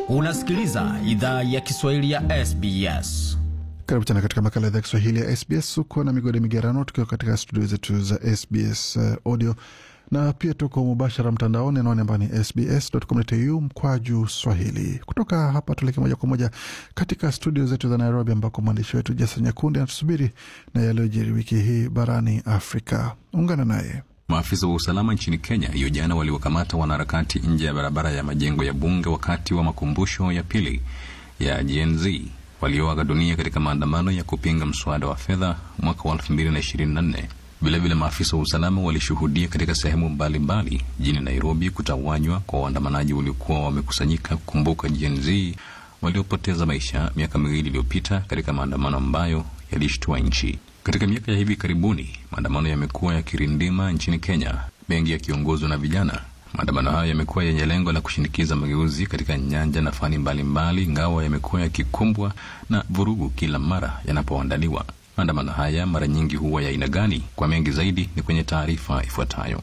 Unasikiliza idhaa ya Kiswahili ya SBS. Karibu tena katika makala idhaa ya Kiswahili ya SBS. Uko na migode migerano, tukiwa katika studio zetu za SBS uh, audio na pia tuko mubashara mtandaoni anaone ambayo ni sbs.com.au mkwaju swahili. Kutoka hapa tuleke moja kwa moja katika studio zetu za Nairobi, ambako mwandishi wetu Jason Nyakundi anatusubiri na yaliyojiri wiki hii barani Afrika. Ungana naye. Maafisa wa usalama nchini Kenya hiyo jana waliwakamata wanaharakati nje ya barabara ya majengo ya bunge wakati wa makumbusho ya pili ya Gen Z walioaga dunia katika maandamano ya kupinga mswada wa fedha mwaka wa 2024. Vilevile maafisa wa usalama walishuhudia katika sehemu mbalimbali jijini Nairobi kutawanywa kwa waandamanaji waliokuwa wamekusanyika kukumbuka Gen Z waliopoteza maisha miaka miwili iliyopita katika maandamano ambayo yalishtua nchi. Katika miaka ya hivi karibuni, maandamano yamekuwa yakirindima nchini Kenya, mengi yakiongozwa na vijana. Maandamano hayo yamekuwa yenye lengo la kushinikiza mageuzi katika nyanja na fani mbalimbali, ingawa yamekuwa yakikumbwa na vurugu kila mara yanapoandaliwa. Maandamano haya mara nyingi huwa ya aina gani? Kwa mengi zaidi ni kwenye taarifa ifuatayo.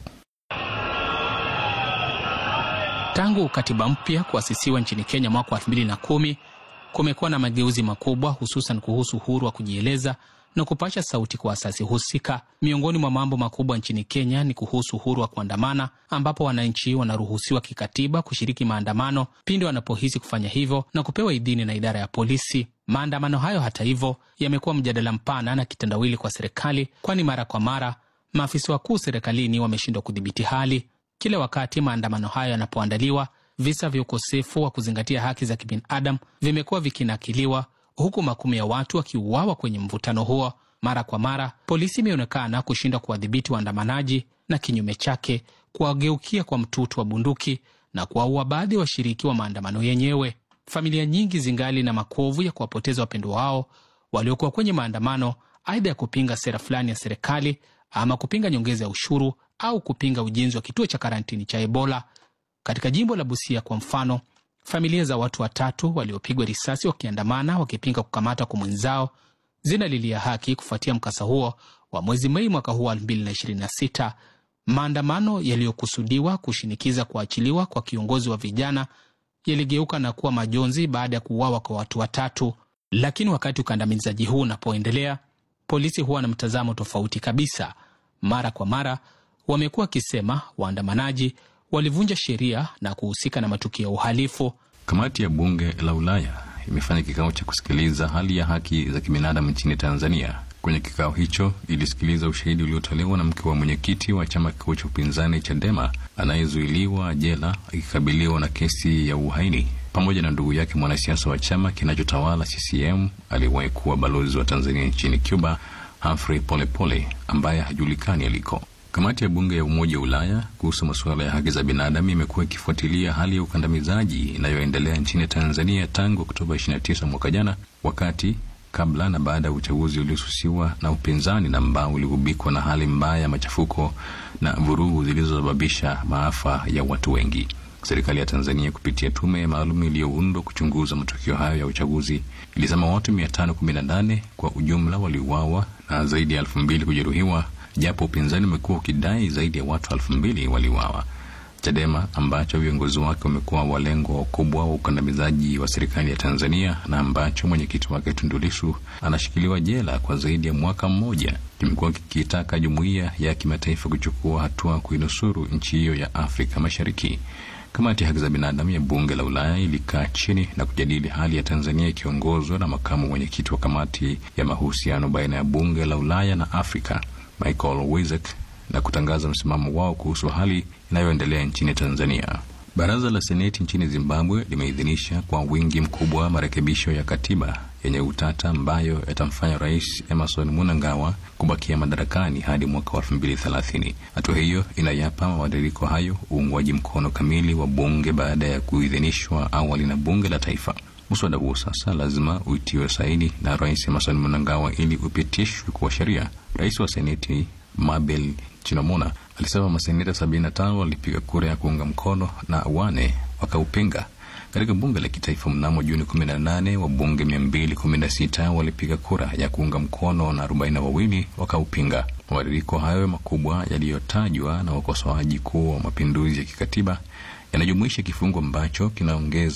Tangu katiba mpya kuasisiwa nchini Kenya mwaka wa elfu mbili na kumi kumekuwa na mageuzi makubwa, hususan kuhusu uhuru wa kujieleza na kupasha sauti kwa asasi husika. Miongoni mwa mambo makubwa nchini Kenya ni kuhusu uhuru wa kuandamana, ambapo wananchi wanaruhusiwa kikatiba kushiriki maandamano pindi wanapohisi kufanya hivyo na kupewa idhini na idara ya polisi. Maandamano hayo hata hivyo yamekuwa mjadala mpana na kitendawili kwa serikali, kwani mara kwa mara maafisa wakuu serikalini wameshindwa kudhibiti hali. Kila wakati maandamano hayo yanapoandaliwa, visa vya ukosefu wa kuzingatia haki za kibinadamu vimekuwa vikinakiliwa huku makumi ya watu wakiuawa kwenye mvutano huo. Mara kwa mara polisi imeonekana kushindwa kuwadhibiti waandamanaji na kinyume chake kuwageukia kwa mtutu wa bunduki na kuwaua baadhi ya washiriki wa maandamano yenyewe. Familia nyingi zingali na makovu ya kuwapoteza wapendwa wao waliokuwa kwenye maandamano, aidha ya kupinga sera fulani ya serikali ama kupinga nyongeza ya ushuru au kupinga ujenzi wa kituo cha karantini cha Ebola. Katika jimbo la Busia kwa mfano, familia za watu watatu waliopigwa risasi wakiandamana wakipinga kukamatwa kwa mwenzao zinalilia haki kufuatia mkasa huo wa mwezi Mei mwaka huu wa 2026. Maandamano yaliyokusudiwa kushinikiza kuachiliwa kwa kiongozi wa vijana yaligeuka na kuwa majonzi baada ya kuuawa kwa watu watatu. Lakini wakati ukandamizaji huu unapoendelea, polisi huwa na mtazamo tofauti kabisa. Mara kwa mara wamekuwa wakisema waandamanaji walivunja sheria na kuhusika na matukio ya uhalifu. Kamati ya bunge la Ulaya imefanya kikao cha kusikiliza hali ya haki za kibinadamu nchini Tanzania. Kwenye kikao hicho ilisikiliza ushahidi uliotolewa na mke wa mwenyekiti wa chama kikuu cha upinzani Chadema anayezuiliwa jela akikabiliwa na kesi ya uhaini, pamoja na ndugu yake mwanasiasa wa chama kinachotawala CCM aliyewahi kuwa balozi wa Tanzania nchini Cuba, Humphrey Polepole, ambaye hajulikani aliko. Kamati ya bunge ya Umoja wa Ulaya kuhusu masuala ya haki za binadamu imekuwa ikifuatilia hali ya ukandamizaji inayoendelea nchini Tanzania tangu Oktoba 29 mwaka jana, wakati kabla na baada ya uchaguzi uliosusiwa na upinzani na ambao uligubikwa na hali mbaya ya machafuko na vurugu zilizosababisha maafa ya watu wengi. Serikali ya Tanzania kupitia tume maalum iliyoundwa kuchunguza matukio hayo ya uchaguzi ilisema watu 518 kwa ujumla waliuawa na zaidi ya elfu mbili kujeruhiwa japo upinzani umekuwa ukidai zaidi ya watu elfu mbili waliuawa. Chadema ambacho viongozi wake wamekuwa walengwa wakubwa wa ukandamizaji wa serikali ya Tanzania na ambacho mwenyekiti wake Tundu Lissu anashikiliwa jela kwa zaidi ya mwaka mmoja, kimekuwa kikitaka jumuiya ya kimataifa kuchukua hatua kuinusuru nchi hiyo ya Afrika Mashariki. Kamati ya haki za binadamu ya bunge la Ulaya ilikaa chini na kujadili hali ya Tanzania ikiongozwa na makamu mwenyekiti wa kamati ya mahusiano baina ya bunge la Ulaya na Afrika Michael Wizek na kutangaza msimamo wao kuhusu hali inayoendelea nchini Tanzania. Baraza la Seneti nchini Zimbabwe limeidhinisha kwa wingi mkubwa marekebisho ya katiba yenye utata ambayo yatamfanya Rais Emerson Mnangagwa kubakia madarakani hadi mwaka wa elfu mbili thelathini. Hatua hiyo inayapa mabadiliko hayo uungwaji mkono kamili wa bunge baada ya kuidhinishwa awali na bunge la taifa. Muswada huo sasa lazima uitiwe saini na Rais Emerson Mnangagwa ili upitishwe kuwa sheria. Rais wa Seneti Mabel Chinomona alisema maseneta 75 walipiga kura ya kuunga mkono na wane wakaupinga. Katika bunge la kitaifa mnamo Juni 18 wabunge 216 walipiga kura ya kuunga mkono na 42 wakaupinga. Mabadiliko hayo makubwa yaliyotajwa na wakosoaji kuwa mapinduzi ya kikatiba yanajumuisha kifungu ambacho kinaongeza